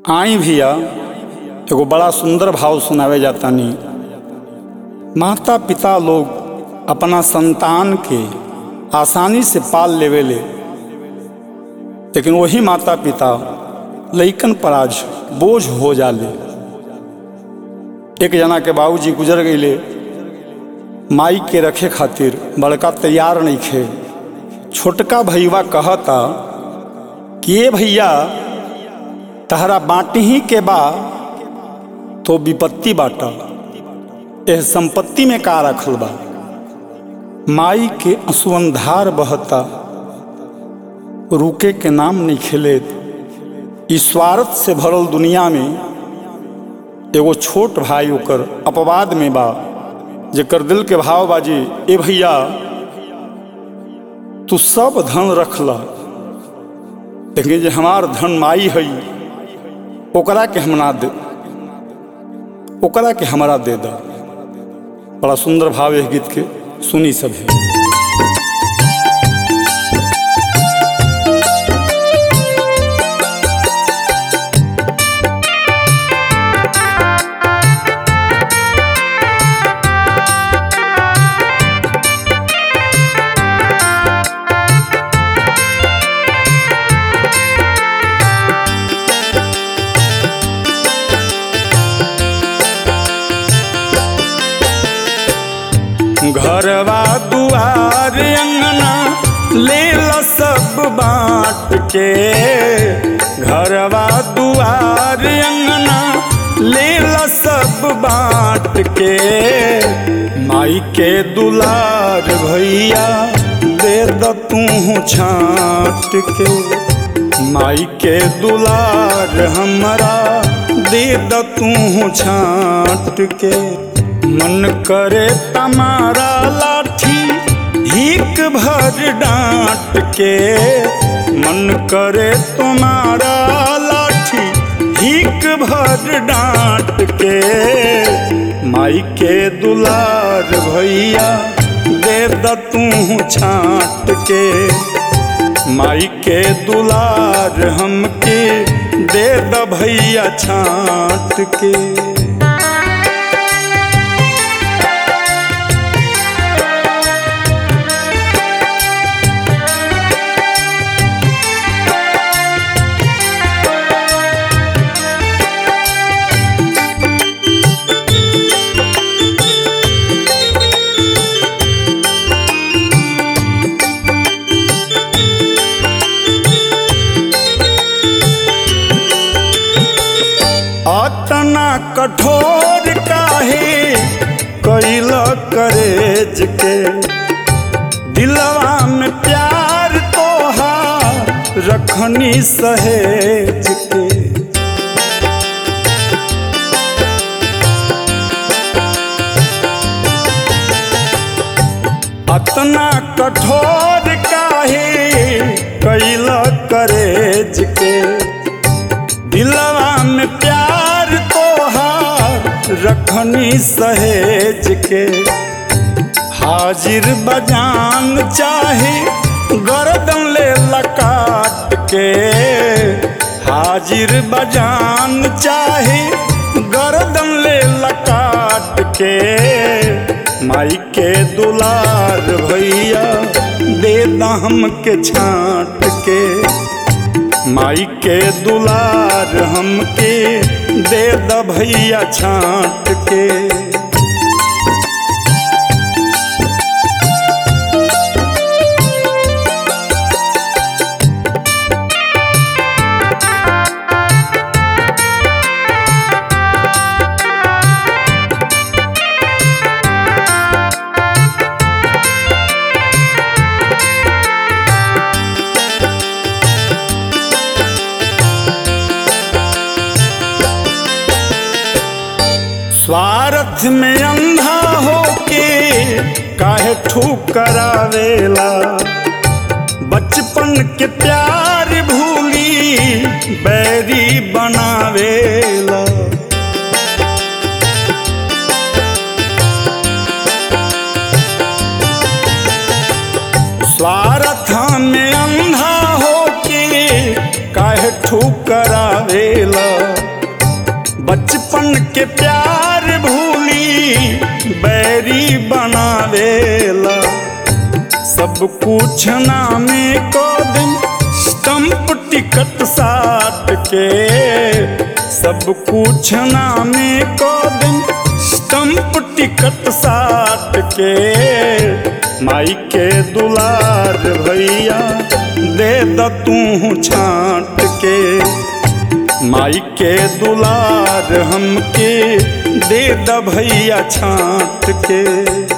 आई भैया एगो बड़ा सुंदर भाव सुनावे जातानी माता पिता लोग अपना संतान के आसानी से पाल लेवेले लेकिन वही माता पिता लइकन पर आज बोझ हो जाले एक जना के बाबूजी गुजर गईले माई के रखे खातिर बड़का तैयार नहीं खे छोटका भैया कहता कि ये भैया तहरा बाटी ही के बा तो विपत्ति बाटा यह संपत्ति में का रखल बा माई के असुअंधार बहता रुके के नाम नहीं खेले स्वार्थ से भरल दुनिया में एगो छोट भाई ओकर अपवाद में बा जेकर दिल के भाव बाजी ए भैया तू सब धन रख ला लेकिन जे हमार धन माई है ओकरा के हम ना दे ओकरा के हमरा दे दा बड़ा सुंदर भाव है गीत के सुनी सब है घरवा दुआर अंगना ले ला सब बांट के घरवा दुआर अंगना ले ला सब बांट के माई के दुलार भैया दे द तू छाट के माई के दुलार हमरा दे द तू छाट के मन करे तमारा लाठी हिक भर डांट के मन करे तुम्हारा लाठी हिक भर डांट के माई के दुलार भैया दे द तू छाट के माई के दुलार हमके दे द भैया छाट के अतना कठोर काहे कैल करेज के दिलवा में प्यार तोहार रखनी सहेज के अतना कठोर काहे कैल करेज के दिलवा में प्यार तोहार रखनी सहेज के हाजिर बजान चाहे गर्दन ले लकाट के हाजिर बजान चाहे गर्दन ले लकाट के माई के दुलार भैया दे दम के छाट के माई के दुलार हमके दे द भैया छाट के स्वार्थ में अंधा होके काहे ठुकरावेला बचपन के प्यार भूली बैरी बनावेला स्वार्थ में अंधा होके काहे ठुकरावेला के प्यार भूली बैरी बनावेला सब कुछ नामे को दिन स्टंप टिकट साट के सब कुछ नामे को दिन स्टंप टिकट साट के माई के दुलार भैया दे द तू छाट के माई के दुलार हमके दे द भैया छाट के